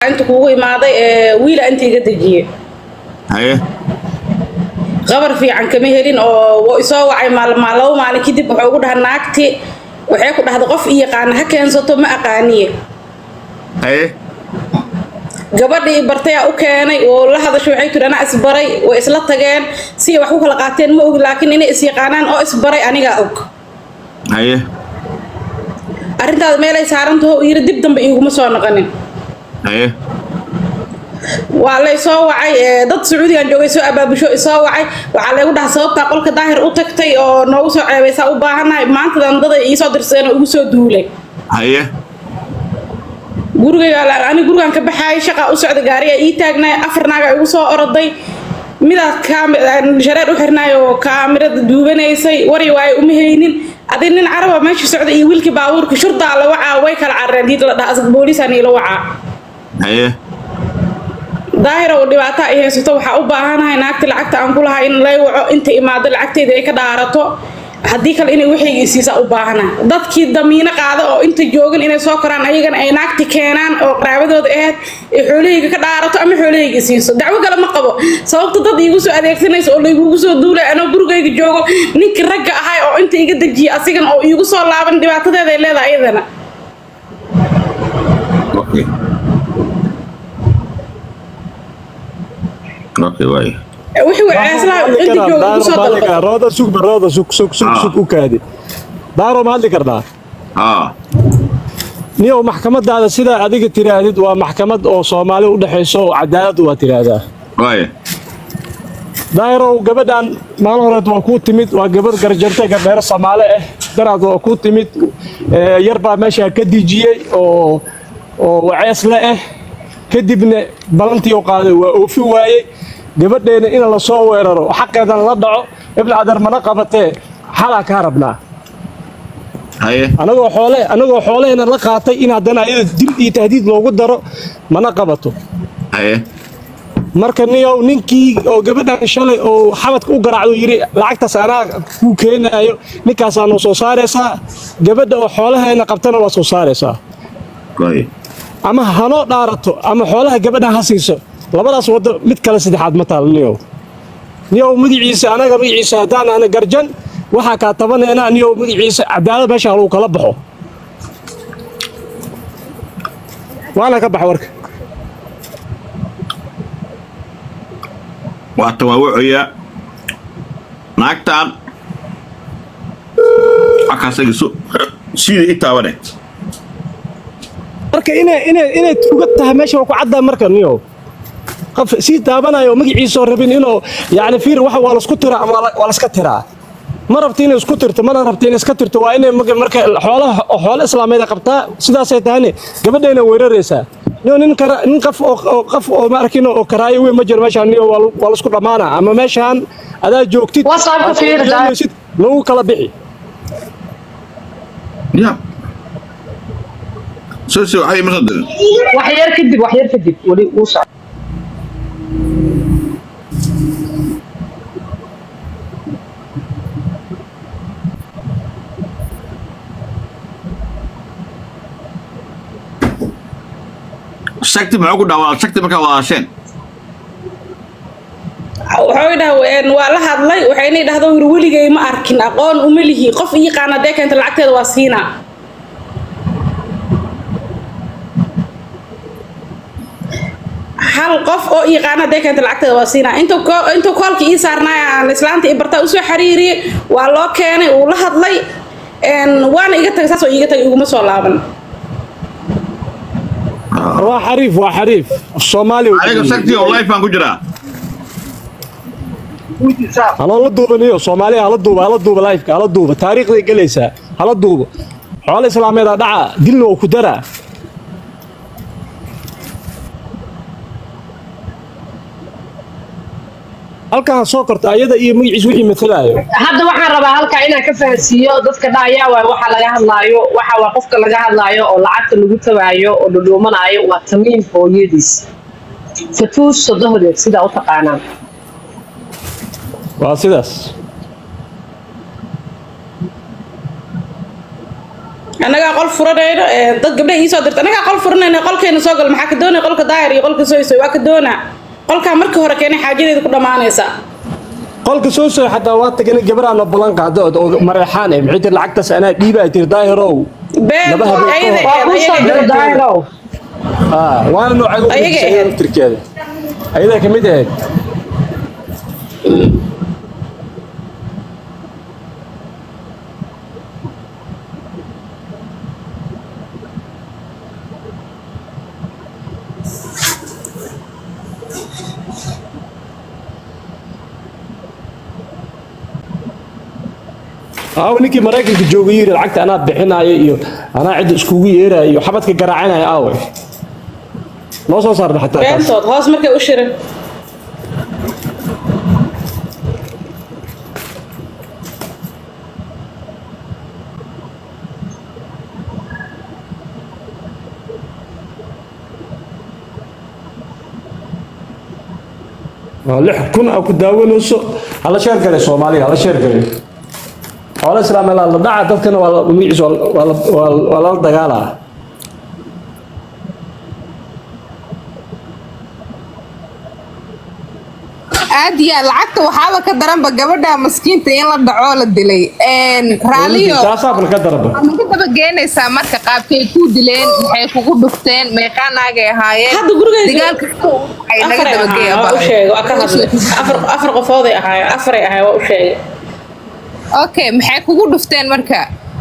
inta kugu imaaday ee wiila inta iga dejiyey haye qabar fiican kama helin oo wuu isoo wacay maalmaa labo maalin kadib wuxuu ugu dhaha naagti waxay ku dhahday qof i yaqaana ha keensato ma aqaaniye haye gabadhii bartay aa u keenay oo la hadasho waxay tiri anaa isbaray way isla tageen si ay wax ku kala qaateen ma ogi laakiin inay is yaqaanaan oo isbaray anigaa og haye arrintaada meelay saarantaho yiri dib dambe iiguma soo noqonin haye waa lay soo wacay ee, dad sacuudigan joogay soo abaabusho isoo wacay waxaa laygu dhaha sababtaa qolka daahir u tagtay oo noogu soo ceebaysaa u baahanahay maantadan dada iisoo dirsadeen oo igu soo duulay haye gurigayga ani gurigan ka baxaayay shaqaa u socda gaariga ii taagnay afar naaga igu soo oroday midaad kaami- shareer u xirnaay oo kaamirada duubanaysay wari waaye uma haynin adi nin caraba meesha socda iyo wiilkii baabuurka shurdaa la wacaa way kala carareen diid la dhaha asag booliisaan iila wacaa haye daahira uu dhibaato ay haysato waxaa u baahanahay naagta lacagta aan ku lahaa in lay waco inta imaado lacagteeda ay ka dhaarato haddii kale inay waxayga isiisa u baahanahay dadkii damiino qaada oo inta joogin inay soo koraan ayagana ay naagti keenaan oo qaraabadooda ahayd ay xoolahayga ka dhaarato ama xoolahayga siiso dacwo kale ma qabo sababta dad iigu soo adeegsanaysa oo laygugu soo duulay anoo gurigayga joogo ninkii ragga ahay oo inta iga dejiya asigan oo iigu soo laaban dhibaatadeeda ay leedahay iyadana okay okay waaye wixii waceyslaha inta jooga igu soo dalbada rooda sugba rooda sug sug sug Ah. sug u kaadi daaro ma hadli karnaa haa niyow maxkamadaada sidaa adiga tiraahdid waa maxkamad oo soomaali u dhexayso oo cadaalad waa tiraahdaa waaye daahirow gabadhan maalin horeed waa kuu timid waa gabadh garjarte gardheero soomaale ah daraad waa kuu timid ee, yar baa meeshaa ka dijiyey oo oo waceesle ah kadibna balantii u qaaday waa oofi waayey gabadheena in la soo weeraro xaqeedana la dhaco ibn cadar mana qabatee xalaa kaa rabnaa haye anagoo xoole anagoo xoolehena la qaatay in haddana ayada dil iyo tahdiid loogu daro mana qabato haye marka niyow ninkii oo gabadhan shalay oo xabadka u garaacdo yidhi lacagtaas anaa kuu keenaayo ninkaasaa noo soo saaraysaa gabadha oo xoolaheena qabtana waa soo saaraysaa waaye ama hanoo dhaarato ama xoolaha gabadhan ha siiso labadaas waddo mid kale saddexaad ma taal niyow niyow magaciisa anaga magaciisa haddaan ana garjan waxaa kaa tabaneena niyow magaciisa cadaalad meesha lagu kala baxo waana ka baxa warka waa tawaawacoyaa naagtaan akaasaga so sida i taabane marka inay inay inay tuga tahay meesha waa ku caddaa marka niyow qof sii taabanayo oo magaciisoo rabin inuu yacni fiir waxa waa laisku tiraa ama waa la- waa laska tiraa ma rabta inay isku tirto mana rabta inay iska tirto waa inay marka marka xoolaha xoolo islaameed ay qabtaa sidaasay tahayne gabadhayna weeraraysaa niyo nin kara nin qof oo oo qof oo ma arkin oo karaayo weyn ma jiro meeshaan niyo waa lagu- waa laisku dhammaana ama meeshaan adaa joogtid WhatsApp-ka aad fiir, daa- joogaysid, lagu kala bixi ya soo soo waxay ma soo dirin wax yar kadib wax yar kadib weli uu socdo shagti muxuu ku dhaawaa shagti markaa wadaasheen wuxuu dhaha waa la hadlay waxayna dhahdo wir weligay ma arkin aqoon uma lihi qof ii qaana dee keenta lacagteeda waa siinaa hal qof oo ii qaana dee keenta lacagteeda waa siinaa intuu ko- intuu koolka ii saarnaay aan islaanta ii bartaa usoo xiriiriyey waa loo keenay uu la hadlay een, waana iga tagay saasoo iiga tagay iguma soo laaban waa xariif waa xariif soomaali aniga shagti oo life baan ku jiraa haloo la duubaniyo soomaaliya hala duuba hala duuba lifeka hala duuba taariikhday gelaysaa hala duubo xoolo islaameed aa dhaca dilna oo ku daraa halkan ha soo korto ayada iyo magaciis wixii matalaayo hadda waxaan rabaa halkaa inaan ka fahansiiyo dadka dhaayaa waay waxa laga hadlaayo waxa waa qofka laga hadlaayo oo lacagta lagu tabaayo oo dhudhuumanaayo waa tamiim hooyadiis fatuus sodohdeed sidaa u taqaanaan waa sidaas annagaa qol furanayno ee, dad gabdhaha iisoo dirta annagaa qol furanayno qolkeena soo gal maxaa ka doonaya qolka daayar iyo qolka soysoy waa ka doonaa qolkaa markii hore keenay xaajadeeda ku dhammaanaysa qolka soo soo xataa waa tagana gabaraana ballan qaado oo mareexaan eh maxay tir lacagtaas anaa dhiibaa tir daahirow been Laba habeen ayada ka hor. waa kuu soo ayaga diro daahirow ah waana noocaad Ayaga ahayd. tirkeeda ayadaa ka mid ahayd aaw ninkii maraykanka joogay yiri lacagta anaa bixinaayo iyo anaa cidda iskugu yeeraayo iyo xabadka garaacanaya aawe noo soo saarna xataa taas beentood hoos markay u shirin waa lix kun aa ku daawanayso hala sheer gale soomaaliga hala sheer gale xoolo islaam la la dhaca dadkana waa la- magaciisa waa la- waa la- waa la- waa lala dagaalaa aad iyo aad lacagta waxaaba ka daranba gabadha maskiinta in la dhacoo la dilay Een, raaliyo taasaabal ka daraba waxaad naga daba geenaysaa marka qaabkay kuu dileen maxay kugu dhufteen meeqaa naagay ahaayeen Hadda gurigayga- dagaalka waxay naga afaray daba ahaayeen waa u sheegay waa ka hadlay afar afar qofooday ahaayeen afaray ahaayeen waa u sheegay okay maxay kugu dhufteen marka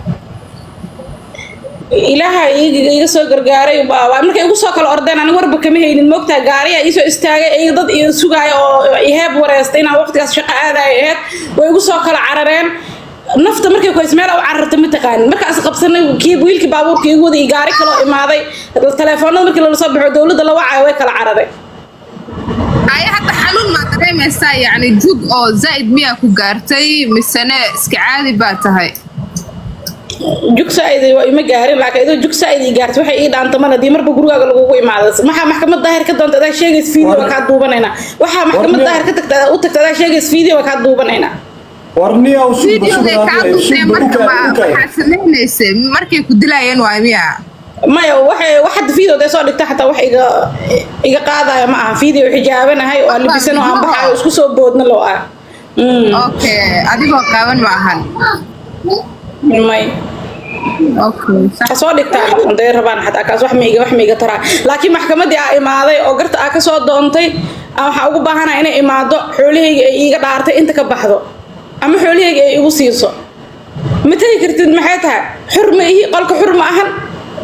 ilaaha iiga iga soo gargaaray waa waa markay igu soo kala ordeen aniga warba kama haynin moogtaa gaariya iisoo istaagay iyaga dad iyo sugaaya oo iheeb wareystay inaan waqtigaas shaqo aadaya aheyd way igu soo kala carareen nafta markay kuhays meel u cararta ma taqaanin markaas qabsanay kii wiilkii baabuurka igu waday iyo gaari kaloo imaaday telefoonada markii lala soo baxo dowladda la wacayo way kala carareen aya hadda xanuun maa dareemaysaa yacni jug oo zaa'id miyaa ku gaartay misene iska caadi baa tahay jug saaid waa ima gaarin laakiin idoo jug saaid ii gaartay waxay ii dhaanta mana dii marba gurigaaga lagugu imaada maxaa maxkamad daahir ka doonta adaa sheegays video waa kaa duubanaynaa waxaa maxkamad War- daahir ka tagta u tagta adaa sheegays video waa kaa duubanaynaa warniya videogay kaa dufteen marka ma- maxaa samaynaysa markay ku dilayeen waa miya maya waxay wax hadda video dee soo dhigta xataa wax iga iga qaadaya ma aha video xijaabanahay oo aan libisan oo aan baxayo isku soo boodna loo ah Mm, okay adigoo qaaban ma ahan may okay sax ha soo dhigtaan haday rabaan xataa kaas wax maiga wax maiga taraa laakiin maxkamadii aa imaaday oo garta aa kasoo doontay aan waxaa ugu baahanaa inay imaado xoolahayga ay iiga dhaartay inta ka baxdo ama xoolahayga ay igu siiso ma tegi kartid maxay tahay xur ma ihi qolka xur ma ahan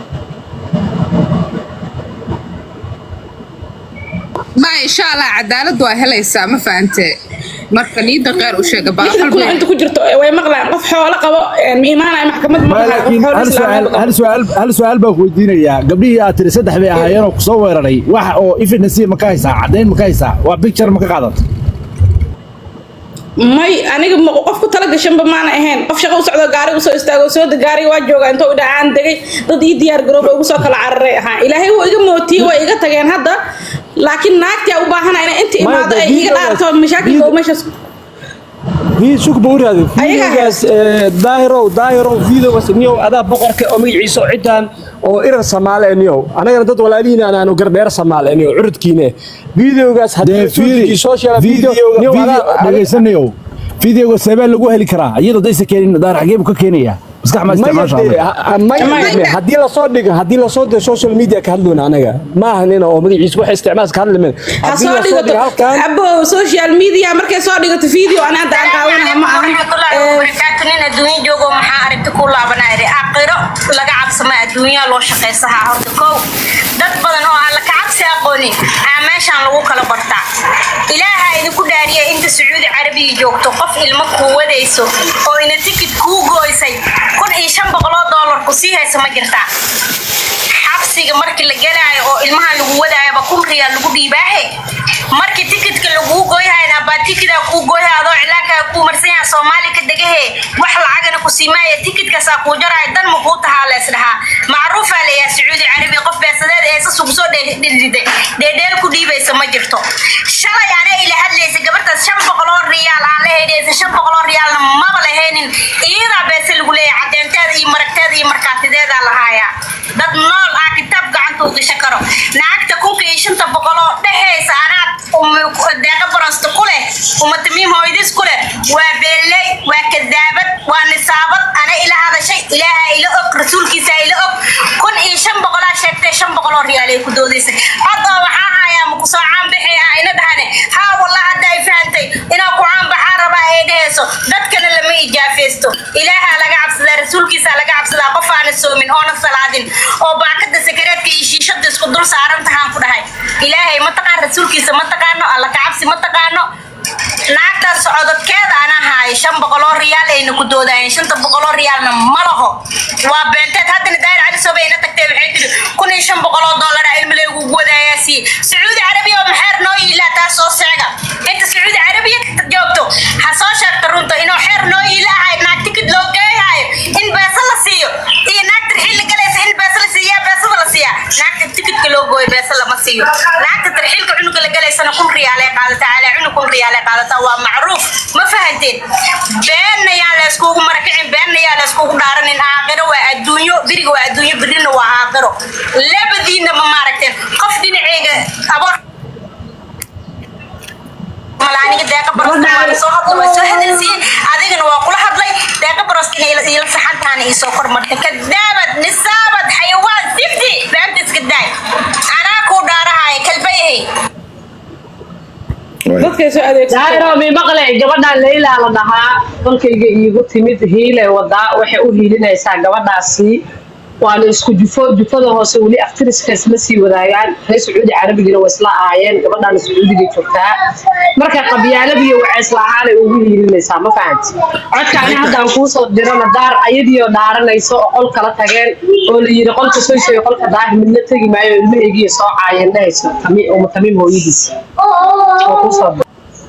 ma insha allah cadaalad waa helaysaa ma fahante marka niida qeyr u sheega lixdan kun oo inta ku jirto way maqlaan qof xoolo qabo ma imaanaya maxkamad ma dhahayo, qof laakiin xoolo hal islaameed su'aal qabo. hal su'aal hal su'aal baan ku weydiinayaa gabdhihii aad tiri saddex bay ahaayeen oo kusoo weeraray wax oo evidence ma ka haysaa caddayn ma ka haysaa waa picture ma ka qaadatay may aniga ma- qof ku tala gashanba maana ahayn qof shaqo u socdo gaari usoo istaago soo de gaariga waa jooga intoo dhacaan degay dad ii diyaar garooba ugu soo kala cararay ahaa ilaahay wuu iga mootiyey way iga tageen hadda laakiin naagtii aa u baahana inay inta Maya, imaado dee ay iga videogaas- dhaarto mashaakilka oo video- meeshaas في سوق بوري Ayaga فيديوغاس دايرو دايرو فيديوغاس نيو ادا بقرك او مغيسو عيدان oo irar Soomaali niyo anagana dad walaalihiin aan aanu garbeer Soomaali niyo curudkiina videogaas dee hadii fiiri social video niyo dhageysanayo videoga seebaa lagu heli karaa iyadoo daysa keenin daar xagee buu ka keenayaa maskax ma isticmaashaa hadii la soo dhigo hadii la soo dhigo social media ka hadloona anaga ma ahanin oo magaciisa wax isticmaal ka hadlamen ha soo dhigato abo social media markay soo dhigato video ana hadda aan qaawanaha ma ahan barakaatu nin adduunya joogo maxaa aragti ku laabanaya aqiro laga cabsama adduunyaa loo shaqaysahaa horta kow dad badan oo aan la kacabsi aqoonin aa meeshaan lagu kala bartaa ilaaha idinku dhaariya inta sacuudi carabiya joogto qof ilmo kuu wadayso oo ina tikid kuu gooysay kun iyo shan boqoloo doolar ku sii haysa ma jirtaa xabsiga markii la gelaayo oo ilmaha lagu wadaayaba kun riyaal lagu dhiibaahe markii tikidka laguu gooyhayna baa tikidaa kuu gooyha adoo cilaankaa kuu marsan yaha soomaali ka degahe wax lacagana ku siimaaya tikidkaasaa kuu jaraayo dan ma kuu tahaa lees dhahaa macruufaa layaha sacuudi carabi qof beesadeed eesas ugu soo dhidhiday dheedheel ku dhiibaysa ma jirto shalay ana ila hadlaysa gabartaas shan boqoloo riyaal aan la heydhaysa shan boqoloo riyaalna maba lahaynin iyadaa beese lagu leeyahay caddeynteeda iyo maragteeda iyo markaatideeda lahaayaa dad nool ah kitaab gacanta u gashan karo naagta kunka iyo shanta boqol oo dhexeysa anaad deeqa barosta ku leh umatamiim hooyadiis ku leh waa beeley waa kadaabad waa nisaabad ana ila hadashay ilaaha ila og rasuulkiisa ila og kun iyo shan boqolaa sheegtay shan boqoloo riyaal ay ku doodaysay hadda waxaa hayaa maku soo caanbixi ah ina dhahane haa wallah hadda ay fahantay inaa ku caanbaxaa rabaa ay dhehayso dadkana lama ijaafeysto ilaaha laga cabsadaa rasuulkiisa laga cabsadaa qof aana soomin oona salaadin oo baakada sakareedka iyo shiishada isku dul saaran tahaan ku dhahay ilaahay ma taqaan rasuulkiisa ma taqaano alla ka cabsi ma taqaano naagtaas socodadkeeda ana haay shan boqoloo riyaal ayna ku doodayeen shanta boqoloo riyaalna ma laho waa beenteed haddana daayir cali soobay ina tagtay waxay tiri kun iyo shan boqoloo doolara ilmile ugu wadaayaa siiye sacuudi carabiya oo maxeer noo yiilaa taas soo seega inta sacuudi carabiya joogto ha soo sheegta runta inuu xeer noo yiilaahay naag tikid loo geeyahayo in beesa la siiyo iyo naagta tarxiil la galaysa in beesa la siiya beesada la siiya naagta tikidka loo gooyo beesa lama siiyo naagta tarxiilka cunuga la galaysana kun riyaalay qaadataa calaa cunug kun riyaalay qaadataa waa macruuf ma fahanteen beenna yaa la iskugu marakicin beenna yaa la iskugu dhaaranin aakhiro waa adduunyo biriga waa adduunyo birina waa aakhiro labadiina ma maaragteen qof dhinaceega aboor malaaniga deeqa barosta waa soo hadla waa soo hadalsiiyey adigana waa kula hadlay deeqa barosta inay ila saxantaana ii soo kormartay kadaabad nisaabad xayawaan sifti beenta iska daay anaa kuu dhaarahaya kalbayhay dadkay soo adeegsato daahiro mi maqle gabadhaan leylaa la dhahaa dalkayga iigu timid hiilay wadaa waxay u hiilinaysaa gabadhaasi waana isku jufo jufada hoose weli aftiriska isma sii wadaagaan reer sacuudi carabigina waa isla ahaayeen gabadhaana sacuudiga joogtaa marka qabyaaladiiyo waxay isla ahaanay ugu hiilinaysaa ma fahanti codka ani haddaan kuu soo dirana daar ayadiioo dhaaranayso oo qol kala tageen oo la yiri qolka soyso iyo qolka daahir midna tegi maayo ilmahaygiiyo soo caayeen dhahayso tami- uma tamiim hooyadiisa oo kuu soo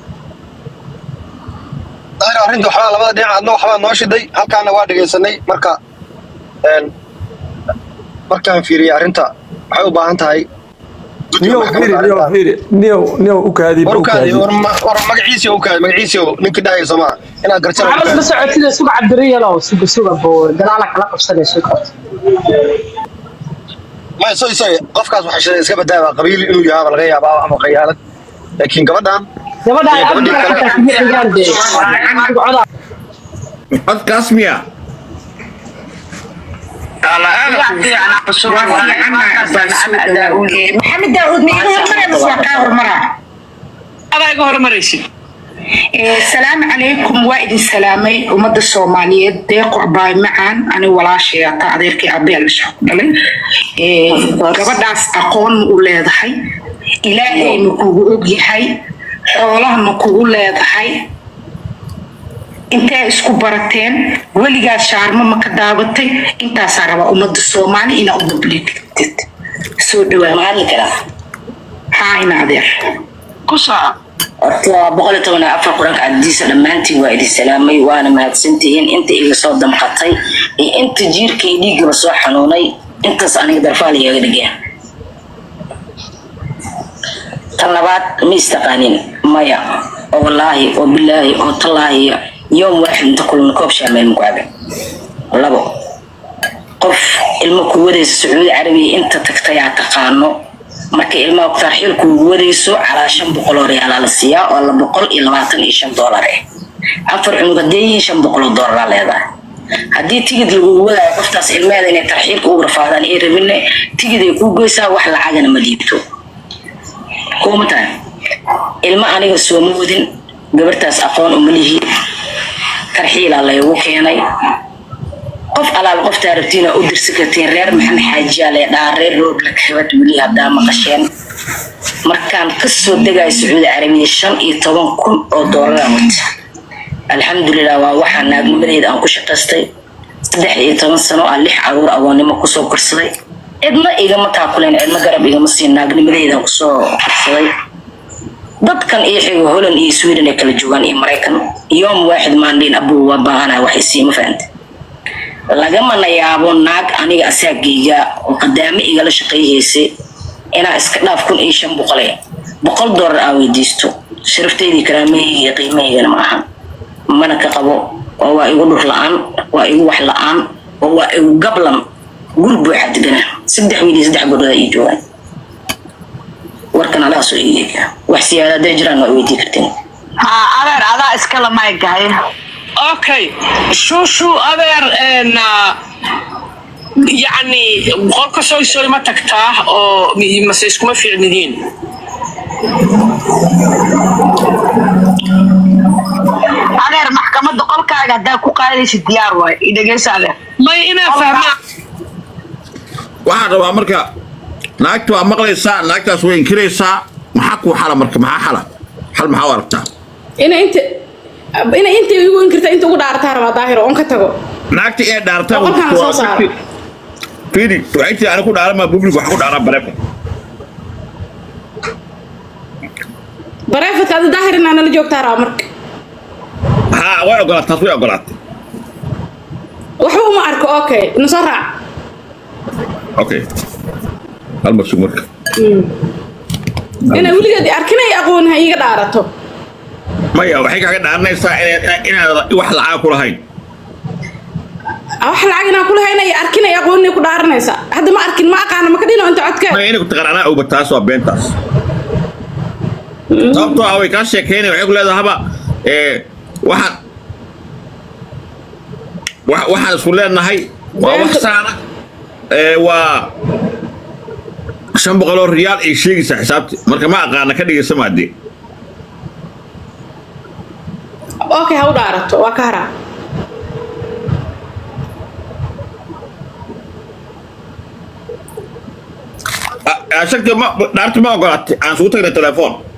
daahir arrinta waxbaa labada dhinac adna waxbaa noo shiday halkaana waa dhegaysanay marka een, markaan fiiriyey arrinta waxay u baahan tahay niyow fiiri niyow fiiri niyow niyow u kaadi war u ukaadi kaadi war ma- war magaciisii u kaadi magaciisii ninkii dhahaya soomaa inaad garjara maxamed ma socotida suga cabdiriyalow suga suga bo gadaala kala qabsanay suga maya soy soy qofkaas waxaa shiday iska badaaba qabiil inuu yahaaba laga yaabaa ama khayaalad laakiin gabadhan gabadha ay Iyo gabadhii abdika kale. xataa kuma xigaan dee coda codkaas miya maxamed daawud ma iga hormaraa mise waa kaa hormaraa adaa iga hormaraysid Eh, salaamu calaykum waa idin salaamay ummadda soomaaliyeed deeqo abaay macaan ani walaashay ata adeerkii abeel isha ku dhalay Eh, gabadhaas aqoon ma u leedahay ilaahay ma kugu ogyahay xoolaha ma kugu leedahay intee isku barateen weligaa shaarmo ma ka daabatay intaasaa rabaa ummadda soomaali inaa u publictid soo dhawaa haa ina adeer ku soco horta waa boqol iyo toban iyo afar quranka cadiisa dhammaantiin waa idin salaamay waana mahadsantihiin inta iga soo damqatay iyo inta jiirka iyo dhiiggaba soo xanuunay intaas aniga darfaal iyaga dhigeen tan labaad ma istaqaanin maya oo wallaahi oo bilaahi oo tallaahi yoom waaxid inta kulana koob shaameel muku cabe labo qof ilmo ku wadaysa sacuudi carabiya inta tagtay aa taqaano marka ilmaha tarxiil kuugu wadayso calaa shan boqol oo riyaalaa la siiyaa oo la boqol iyo labaatan iyo shan doolar eh afar cunug haddee yihiin shan boqol oo doolar aa leedahay haddii tigid lagugu wadaayo qoftaas ilmeeda inay tarxiilka ugu rafaadaan ay rabinne tigid ay kuu goysaa wax lacagana ma dhiibto kuma tahay ilmo aniga sooma wadin gabartaas aqoon uma lihi tarxiilaa laygu keenay qof alaal qoftaa rabtiina u dirsi kartiin reer maxamed xaajiyaa lee dhaa reer roogla kabad weli haddaa maqasheen markaan kasoo degayo sacuudi carabiya shan iyo toban kun oo doolaraan wata alxamdulilah waa waxaa naagnimadeeda aan ku shaqaystay saddex iyo toban sano aan lix caruur agoonnimo kusoo korsaday cidna igama taakuleen cidna garab igama siin naagnimadeedaan kusoo korsaday dadkan iyo xigo holland iyo sweden ay kala joogaan iyo maraykan yoom waaxid maandhiin abuu waa baahanaya wax isiima fahante lagamana yaabo naag aniga asaagayga oo qadaamo igala shaqayhaysa inaa iska dhaaf kun iyo shan boqole boqol doolar aa weydiisto sharaftaydi karaamahayga iyo qiimahaygana ma ahan mana ka qabo oo waa igu dhur la-aan waa igu wax la-aan oo waa igu gablan guri buuxa deganaa saddex wiil iyo saddex gabdhood ii joogaan warkan alaasoo iiga wax siyaada hadday jiraan waa weydii karteen haa adeer adaa iskala maygahay okay shuushu adeer een, ah, yacni qolka soy soy ma tagtaa oo mi- mase iskuma fiicnidiin adeer maxkamadda qolkaaga haddaa ku qaadaysa diyaar waay i dhegeysa adeer may inaa fahmaa waxaan rabaa marka naagta waa maqlaysaa naagtaas way inkiraysaa maxaa kuu xala marka maxaa xala xal maxaa u aragtaa inay inta inay inta igu inkirta inta ugu dhaarataa rabaa daahiro oon ka tago naagta ee dhaarta Boqolkaan soo saaro. fiiri waxay tii ani ku dhaarama public wax ku dhaaraa bareefa bareefadka adi daahir inaa nala joogtaa rabaa marka haa way ogolaatay taas way ogolaatay waxba uma arko okay ina soo raac okay hal mar sug marka inay weligeed arkin ay aqoon ha iiga dhaarato maya waxay kaaga dhaaranaysaa inaad inaad wax lacag ku lahayn wax lacag inaan kula hayna iyo arkin ay aqoon inay ku dhaaranaysaa hadda ma arkin ma aqaana maka dhino inta codkeed maya inay ku taqaan anaa ogba taas waa beentaas sababtoo ah way kaa sheekeynaya waxay ku leedahay haba ee waxaan wa- waxaan isku leenahay waa wax saana ee waa shan boqol oo riyaal ay sheegaysaa xisaabti marka ma aqaana ka dhigaysa maadee okay ha u dhaarato waa ka haraa shagti ma dhaarti ma ogolaatay aan isugu tagnay telefoon